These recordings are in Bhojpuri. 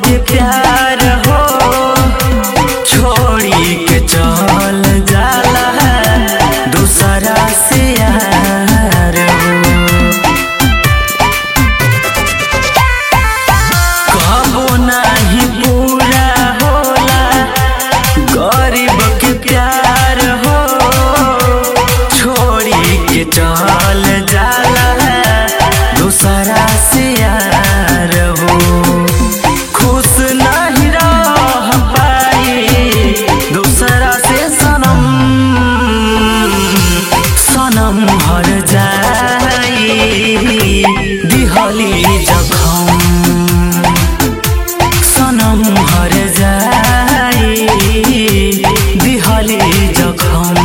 के प्यार हो छोड़ी के चल जाला दूसरा से यार हो कबो नाही पूरा होला गरीब के प्यार हो छोड़ी के चल जाला दूसरा से यार हो खुश नहीं रह पाई दूसरा से सनम सनम हर जाई दिहली जखम सनम हर जाई दिहली जखम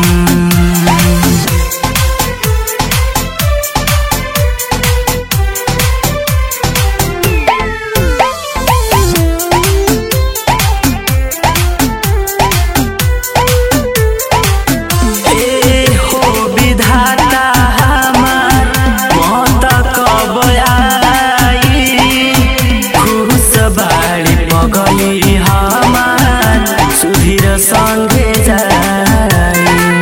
ए हो विधाता हमार मौत कब आई खुश बाड़ी पगली हमार सुधीर संगे जाई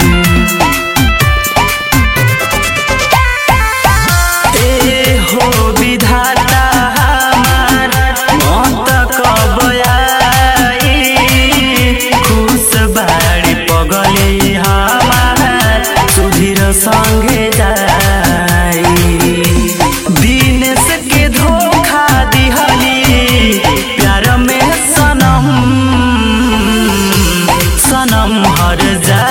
ए हो विधाता हमार मौत कब आई खुश बाड़ी पगली हमार सुधीर संगे जाई दिनेश के धोखा दिहली प्यार में सनम सनम हर जा